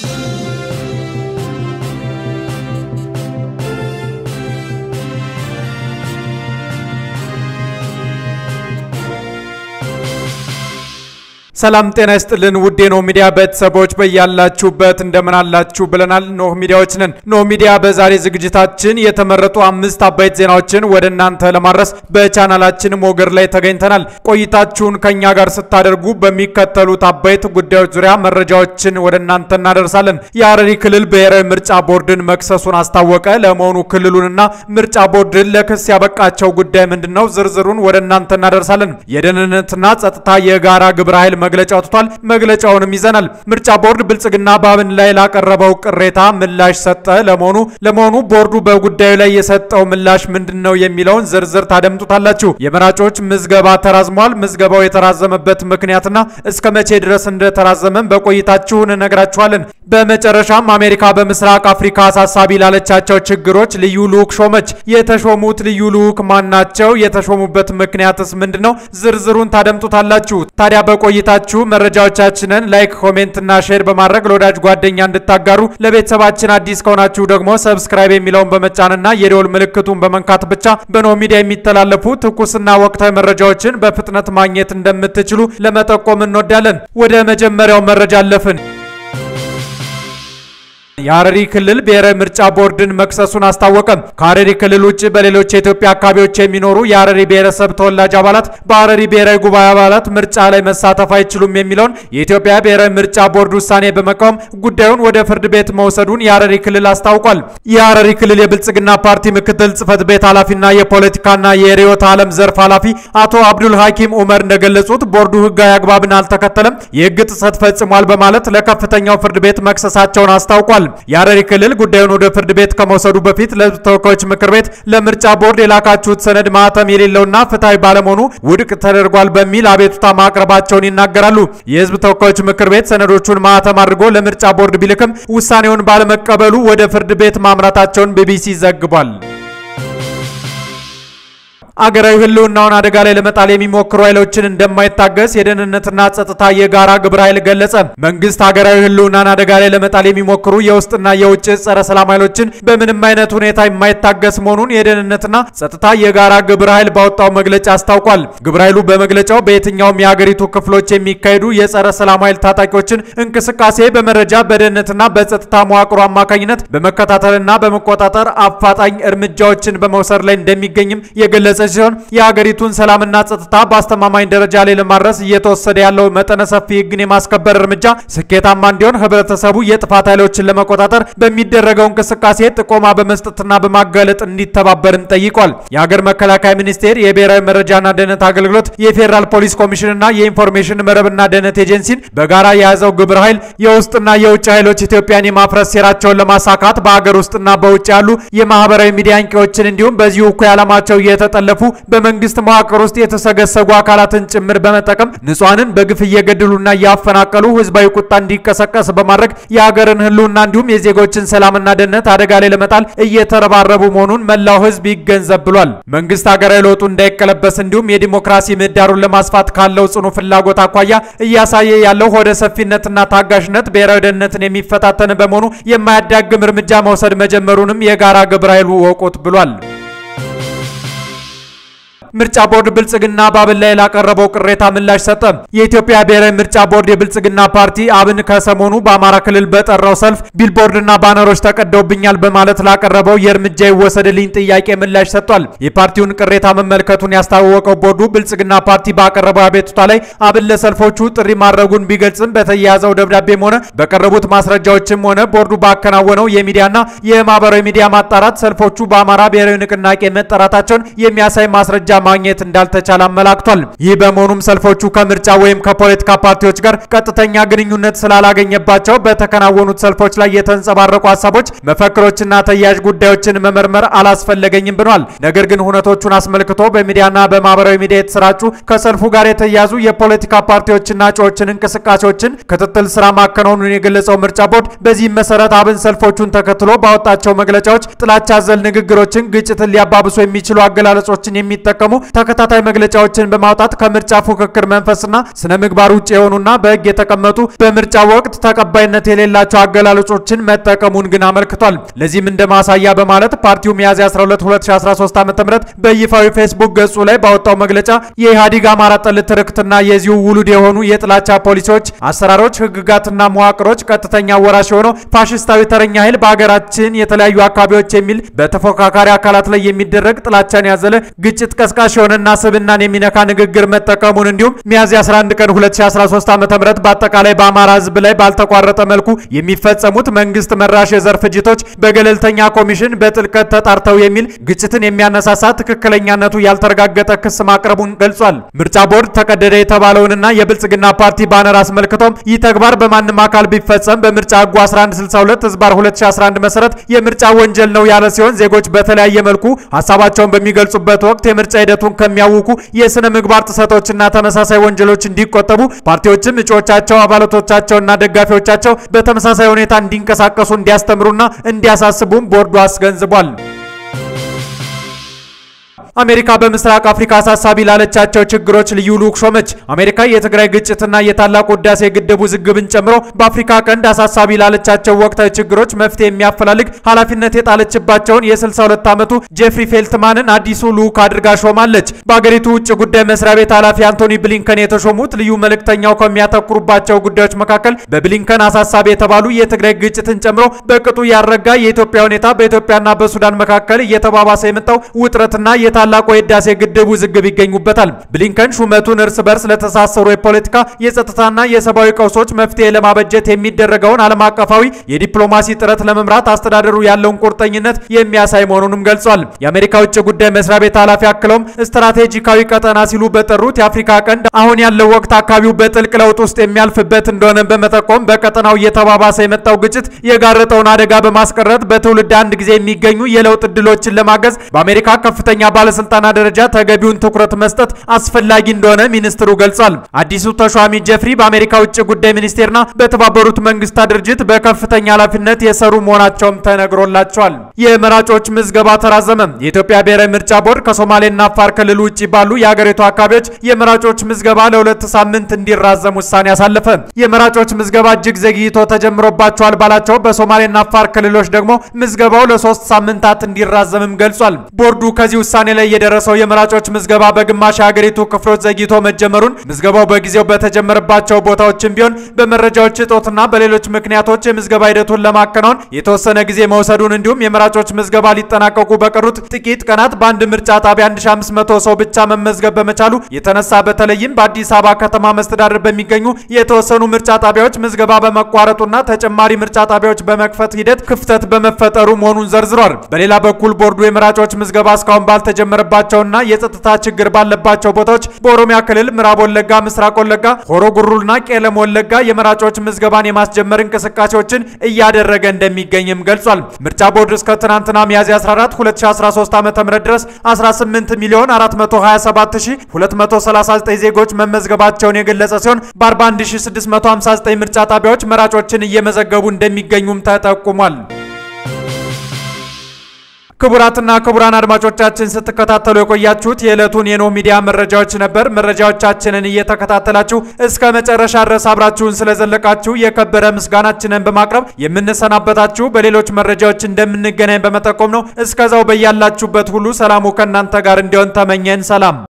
ሰላም ጤና ይስጥልን ውድ የኖህ ሚዲያ ቤተሰቦች በያላችሁበት እንደምን አላችሁ ብለናል። ኖህ ሚዲያዎች ነን። ኖህ ሚዲያ በዛሬ ዝግጅታችን የተመረጡ አምስት አበይት ዜናዎችን ወደ እናንተ ለማድረስ በቻናላችን ሞገድ ላይ ተገኝተናል። ቆይታችሁን ከኛ ጋር ስታደርጉ በሚከተሉት አበይት ጉዳዮች ዙሪያ መረጃዎችን ወደ እናንተ እናደርሳለን። የሐረሪ ክልል ብሔራዊ ምርጫ ቦርድን መክሰሱን አስታወቀ። ለመሆኑ ክልሉንና ምርጫ ቦርድን ለክስ ያበቃቸው ጉዳይ ምንድን ነው? ዝርዝሩን ወደ እናንተ እናደርሳለን። የደህንነትና ጸጥታ የጋራ ግብረ ኃይል መግለጫ አውጥቷል። መግለጫውንም ይዘናል። ምርጫ ቦርድ ብልጽግና በአብን ላይ ላቀረበው ቅሬታ ምላሽ ሰጠ። ለመሆኑ ለመሆኑ ቦርዱ በጉዳዩ ላይ የሰጠው ምላሽ ምንድን ነው የሚለውን ዝርዝር ታደምጡታላችሁ። የመራጮች ምዝገባ ተራዝሟል። ምዝገባው የተራዘመበት ምክንያትና እስከ መቼ ድረስ እንደተራዘመን በቆይታችሁ እንነግራችኋለን። በመጨረሻም አሜሪካ በምስራቅ አፍሪካ አሳሳቢ ላለቻቸው ችግሮች ልዩ ልዑክ ሾመች። የተሾሙት ልዩ ልዑክ ማን ናቸው? የተሾሙበት ምክንያትስ ምንድን ነው? ዝርዝሩን ታደምጡታላችሁ። ታዲያ በቆይታ ችሁ መረጃዎቻችንን ላይክ፣ ኮሜንት እና ሼር በማድረግ ለወዳጅ ጓደኛ እንድታጋሩ ለቤተሰባችን አዲስ ከሆናችሁ ደግሞ ሰብስክራይብ የሚለውን በመጫንና የደወል ምልክቱን በመንካት ብቻ በኖህ ሚዲያ የሚተላለፉ ትኩስና ወቅታዊ መረጃዎችን በፍጥነት ማግኘት እንደምትችሉ ለመጠቆም እንወዳለን። ወደ መጀመሪያው መረጃ አለፍን። የሐረሪ ክልል ብሔራዊ ምርጫ ቦርድን መክሰሱን አስታወቀም። ከሐረሪ ክልል ውጭ በሌሎች የኢትዮጵያ አካባቢዎች የሚኖሩ የሐረሪ ብሔረሰብ ተወላጅ አባላት በሐረሪ ብሔራዊ ጉባኤ አባላት ምርጫ ላይ መሳተፍ አይችሉም የሚለውን የኢትዮጵያ ብሔራዊ ምርጫ ቦርድ ውሳኔ በመቃወም ጉዳዩን ወደ ፍርድ ቤት መውሰዱን የሐረሪ ክልል አስታውቋል። የሐረሪ ክልል የብልጽግና ፓርቲ ምክትል ጽህፈት ቤት ኃላፊና የፖለቲካና የርዕዮተ ዓለም ዘርፍ ኃላፊ አቶ አብዱል ሐኪም ኡመር እንደገለጹት ቦርዱ ህጋዊ አግባብን አልተከተለም፣ የህግ ጥሰት ፈጽሟል በማለት ለከፍተኛው ፍርድ ቤት መክሰሳቸውን አስታውቋል። የሐረሪ ክልል ጉዳዩን ወደ ፍርድ ቤት ከመውሰዱ በፊት ለህዝብ ተወካዮች ምክር ቤት ለምርጫ ቦርድ የላካችሁት ሰነድ ማህተም የሌለውና ፍትሐዊ ባለመሆኑ ውድቅ ተደርጓል በሚል አቤቱታ ማቅረባቸውን ይናገራሉ። የህዝብ ተወካዮች ምክር ቤት ሰነዶቹን ማህተም አድርጎ ለምርጫ ቦርድ ቢልክም ውሳኔውን ባለመቀበሉ ወደ ፍርድ ቤት ማምራታቸውን ቢቢሲ ዘግቧል። አገራዊ ህልውናውን አደጋ ላይ ለመጣል የሚሞክሩ ኃይሎችን እንደማይታገስ የደህንነትና ጸጥታ የጋራ ግብረ ኃይል ገለጸ። መንግስት ሀገራዊ ህልውናን አደጋ ላይ ለመጣል የሚሞክሩ የውስጥና የውጭ ጸረ ሰላም ኃይሎችን በምንም አይነት ሁኔታ የማይታገስ መሆኑን የደህንነትና ጸጥታ የጋራ ግብረ ኃይል ባወጣው መግለጫ አስታውቋል። ግብረ ኃይሉ በመግለጫው በየትኛውም የሀገሪቱ ክፍሎች የሚካሄዱ የጸረ ሰላም ኃይል ታጣቂዎችን እንቅስቃሴ በመረጃ በደህንነትና በጸጥታ መዋቅሩ አማካኝነት በመከታተልና በመቆጣጠር አፋጣኝ እርምጃዎችን በመውሰድ ላይ እንደሚገኝም የገለጸ ሲሆን የሀገሪቱን ሰላምና ጸጥታ በአስተማማኝ ደረጃ ላይ ለማድረስ እየተወሰደ ያለው መጠነ ሰፊ ህግን የማስከበር እርምጃ ስኬታማ እንዲሆን ህብረተሰቡ የጥፋት ኃይሎችን ለመቆጣጠር በሚደረገው እንቅስቃሴ ጥቆማ በመስጠትና በማጋለጥ እንዲተባበርም ጠይቋል። የሀገር መከላከያ ሚኒስቴር፣ የብሔራዊ መረጃና ደህንነት አገልግሎት፣ የፌዴራል ፖሊስ ኮሚሽንና የኢንፎርሜሽን መረብና ደህንነት ኤጀንሲን በጋራ የያዘው ግብረ ኃይል የውስጥና የውጭ ኃይሎች ኢትዮጵያን የማፍረስ ሴራቸውን ለማሳካት በሀገር ውስጥና በውጭ ያሉ የማህበራዊ ሚዲያ አንቂዎችን እንዲሁም በዚሁ እኩይ ዓላማቸው እየተጠለ በመንግስት መዋቅር ውስጥ የተሰገሰጉ አካላትን ጭምር በመጠቀም ንጹሃንን በግፍ እየገደሉና እያፈናቀሉ ህዝባዊ ቁጣ እንዲቀሰቀስ በማድረግ የሀገርን ህልውና እንዲሁም የዜጎችን ሰላምና ደህንነት አደጋ ላይ ለመጣል እየተረባረቡ መሆኑን መላው ህዝብ ይገንዘብ ብሏል። መንግስት ሀገራዊ ለውጡ እንዳይቀለበስ እንዲሁም የዲሞክራሲ ምህዳሩን ለማስፋት ካለው ጽኑ ፍላጎት አኳያ እያሳየ ያለው ሆደ ሰፊነትና ታጋሽነት ብሔራዊ ደህንነትን የሚፈታተን በመሆኑ የማያዳግም እርምጃ መውሰድ መጀመሩንም የጋራ ግብረ ኃይሉ ወቁት ብሏል። ምርጫ ቦርድ ብልጽግና በአብን ላይ ላቀረበው ቅሬታ ምላሽ ሰጠ። የኢትዮጵያ ብሔራዊ ምርጫ ቦርድ የብልጽግና ፓርቲ አብን ከሰሞኑ በአማራ ክልል በጠራው ሰልፍ ቢልቦርድና ባነሮች ተቀደውብኛል በማለት ላቀረበው የእርምጃ ይወሰድልኝ ጥያቄ ምላሽ ሰጥቷል። የፓርቲውን ቅሬታ መመልከቱን ያስታወቀው ቦርዱ ብልጽግና ፓርቲ ባቀረበው አቤቱታ ላይ አብን ለሰልፎቹ ጥሪ ማድረጉን ቢገልጽም በተያያዘው ደብዳቤም ሆነ በቀረቡት ማስረጃዎችም ሆነ ቦርዱ ባከናወነው የሚዲያና የማህበራዊ ሚዲያ ማጣራት ሰልፎቹ በአማራ ብሔራዊ ንቅናቄ መጠራታቸውን የሚያሳይ ማስረጃ ማግኘት እንዳልተቻለ አመላክቷል። ይህ በመሆኑም ሰልፎቹ ከምርጫ ወይም ከፖለቲካ ፓርቲዎች ጋር ቀጥተኛ ግንኙነት ስላላገኘባቸው በተከናወኑት ሰልፎች ላይ የተንጸባረቁ ሀሳቦች፣ መፈክሮችና ተያያዥ ጉዳዮችን መመርመር አላስፈለገኝም ብሏል። ነገር ግን ሁነቶቹን አስመልክቶ በሚዲያና በማህበራዊ ሚዲያ የተሰራጩ ከሰልፉ ጋር የተያያዙ የፖለቲካ ፓርቲዎችና እጩዎችን እንቅስቃሴዎችን ክትትል ስራ ማከናወኑን የገለጸው ምርጫ ቦርድ በዚህም መሰረት አብን ሰልፎቹን ተከትሎ ባወጣቸው መግለጫዎች ጥላቻ አዘል ንግግሮችን፣ ግጭትን ሊያባብሱ የሚችሉ አገላለጾችን የሚጠቀሙ ደግሞ ተከታታይ መግለጫዎችን በማውጣት ከምርጫ ፉክክር መንፈስና ስነ ምግባር ውጭ የሆኑና በሕግ የተቀመጡ በምርጫ ወቅት ተቀባይነት የሌላቸው አገላለጾችን መጠቀሙን ግን አመልክቷል። ለዚህም እንደ ማሳያ በማለት ፓርቲው ሚያዝያ 12 2013 ዓ.ም በይፋዊ ፌስቡክ ገጹ ላይ ባወጣው መግለጫ የኢህአዴግ አማራ ጠል ትርክትና የዚሁ ውሉድ የሆኑ የጥላቻ ፖሊሲዎች፣ አሰራሮች፣ ህግጋትና መዋቅሮች ቀጥተኛ ወራሽ የሆነው ፋሽስታዊ ተረኛ ኃይል በሀገራችን የተለያዩ አካባቢዎች የሚል በተፎካካሪ አካላት ላይ የሚደረግ ጥላቻን ያዘለ ግጭት ቀስቃሽ የሆነና ስብናን የሚነካ ንግግር መጠቀሙን እንዲሁም ሚያዝያ 11 ቀን 2013 ዓ.ም በአጠቃላይ በአማራ ህዝብ ላይ ባልተቋረጠ መልኩ የሚፈጸሙት መንግስት መራሽ የዘር ፍጅቶች በገለልተኛ ኮሚሽን በጥልቀት ተጣርተው የሚል ግጭትን የሚያነሳሳ ትክክለኛነቱ ያልተረጋገጠ ክስ ማቅረቡን ገልጿል። ምርጫ ቦርድ ተቀደደ የተባለውንና የብልጽግና ፓርቲ ባነር አስመልክቶም ይህ ተግባር በማንም አካል ቢፈጸም በምርጫ ህጉ 1162 ህዝባር 2011 መሰረት የምርጫ ወንጀል ነው ያለ ሲሆን ዜጎች በተለያየ መልኩ ሀሳባቸውን በሚገልጹበት ወቅት የምርጫ ሂደቱን ከሚያውኩ የስነ ምግባር ጥሰቶችና ተመሳሳይ ወንጀሎች እንዲቆጠቡ ፓርቲዎችም እጩዎቻቸው፣ አባላቶቻቸውና ደጋፊዎቻቸው በተመሳሳይ ሁኔታ እንዲንቀሳቀሱ እንዲያስተምሩና እንዲያሳስቡም ቦርዱ አስገንዝቧል። አሜሪካ በምስራቅ አፍሪካ አሳሳቢ ላለቻቸው ችግሮች ልዩ ልዑክ ሾመች። አሜሪካ የትግራይ ግጭትና የታላቁ ህዳሴ ግድብ ውዝግብን ጨምሮ በአፍሪካ ቀንድ አሳሳቢ ላለቻቸው ወቅታዊ ችግሮች መፍትሄ የሚያፈላልግ ኃላፊነት የጣለችባቸውን የ62 ዓመቱ ጄፍሪ ፌልትማንን አዲሱ ልዑክ አድርጋ ሾማለች። በአገሪቱ ውጭ ጉዳይ መስሪያ ቤት ኃላፊ አንቶኒ ብሊንከን የተሾሙት ልዩ መልእክተኛው ከሚያተኩሩባቸው ጉዳዮች መካከል በብሊንከን አሳሳቢ የተባሉ የትግራይ ግጭትን ጨምሮ በቅጡ ያረጋ የኢትዮጵያ ሁኔታ፣ በኢትዮጵያና በሱዳን መካከል እየተባባሰ የመጣው ውጥረትና የታ ታላቁ የህዳሴ ግድብ ውዝግብ ይገኙበታል። ብሊንከን ሹመቱን እርስ በርስ ለተሳሰሩ የፖለቲካ የጸጥታና የሰብአዊ ቀውሶች መፍትሄ ለማበጀት የሚደረገውን ዓለም አቀፋዊ የዲፕሎማሲ ጥረት ለመምራት አስተዳደሩ ያለውን ቁርጠኝነት የሚያሳይ መሆኑንም ገልጿል። የአሜሪካ ውጭ ጉዳይ መስሪያ ቤት ኃላፊ አክለውም ስትራቴጂካዊ ቀጠና ሲሉ በጠሩት የአፍሪካ ቀንድ አሁን ያለው ወቅት አካባቢው በጥልቅ ለውጥ ውስጥ የሚያልፍበት እንደሆነ በመጠቆም በቀጠናው እየተባባሰ የመጣው ግጭት የጋረጠውን አደጋ በማስቀረት በትውልድ አንድ ጊዜ የሚገኙ የለውጥ እድሎችን ለማገዝ በአሜሪካ ከፍተኛ ባለ ባለስልጣናት ደረጃ ተገቢውን ትኩረት መስጠት አስፈላጊ እንደሆነ ሚኒስትሩ ገልጿል። አዲሱ ተሿሚ ጀፍሪ በአሜሪካ ውጭ ጉዳይ ሚኒስቴርና በተባበሩት መንግስታት ድርጅት በከፍተኛ ኃላፊነት የሰሩ መሆናቸውም ተነግሮላቸዋል። የመራጮች ምዝገባ ተራዘመ። የኢትዮጵያ ብሔራዊ ምርጫ ቦርድ ከሶማሌና አፋር ክልል ውጭ ባሉ የሀገሪቱ አካባቢዎች የመራጮች ምዝገባ ለሁለት ሳምንት እንዲራዘም ውሳኔ አሳለፈ። የመራጮች ምዝገባ እጅግ ዘግይቶ ተጀምሮባቸዋል ባላቸው በሶማሌና አፋር ክልሎች ደግሞ ምዝገባው ለሶስት ሳምንታት እንዲራዘምም ገልጿል። ቦርዱ ከዚህ ውሳኔ ላይ የደረሰው የመራጮች ምዝገባ በግማሽ የሀገሪቱ ክፍሎች ዘግይቶ መጀመሩን ምዝገባው በጊዜው በተጀመረባቸው ቦታዎችም ቢሆን በመረጃዎች እጦትና በሌሎች ምክንያቶች የምዝገባ ሂደቱን ለማከናወን የተወሰነ ጊዜ መውሰዱን እንዲሁም የመራጮች ምዝገባ ሊጠናቀቁ በቀሩት ጥቂት ቀናት በአንድ ምርጫ ጣቢያ 1500 ሰው ብቻ መመዝገብ በመቻሉ የተነሳ በተለይም በአዲስ አበባ ከተማ መስተዳደር በሚገኙ የተወሰኑ ምርጫ ጣቢያዎች ምዝገባ በመቋረጡና ተጨማሪ ምርጫ ጣቢያዎች በመክፈት ሂደት ክፍተት በመፈጠሩ መሆኑን ዘርዝሯል። በሌላ በኩል ቦርዱ የመራጮች ምዝገባ እስካሁን ባልተጀመረባቸውና የጸጥታ ችግር ባለባቸው ቦታዎች በኦሮሚያ ክልል ምዕራብ ወለጋ፣ ምስራቅ ወለጋ፣ ሆሮ ጉሩልና ቄለም ወለጋ የመራጮች ምዝገባን የማስጀመር እንቅስቃሴዎችን እያደረገ እንደሚገኝም ገልጿል። ምርጫ ቦርድ እስከ ትናንትና ሚያዝያ 14 2013 ዓ.ም ድረስ 18 ሚሊዮን 427239 ዜጎች መመዝገባቸውን የገለጸ ሲሆን በ41659 ምርጫ ጣቢያዎች መራጮችን እየመዘገቡ እንደሚገኙም ተጠቁሟል። ክቡራትና ክቡራን አድማጮቻችን ስትከታተሉ የቆያችሁት የዕለቱን የኖህ ሚዲያ መረጃዎች ነበር። መረጃዎቻችንን እየተከታተላችሁ እስከ መጨረሻ ድረስ አብራችሁን ስለዘለቃችሁ የከበረ ምስጋናችንን በማቅረብ የምንሰናበታችሁ በሌሎች መረጃዎች እንደምንገናኝ በመጠቆም ነው። እስከዛው በያላችሁበት ሁሉ ሰላሙ ከእናንተ ጋር እንዲሆን ተመኘን። ሰላም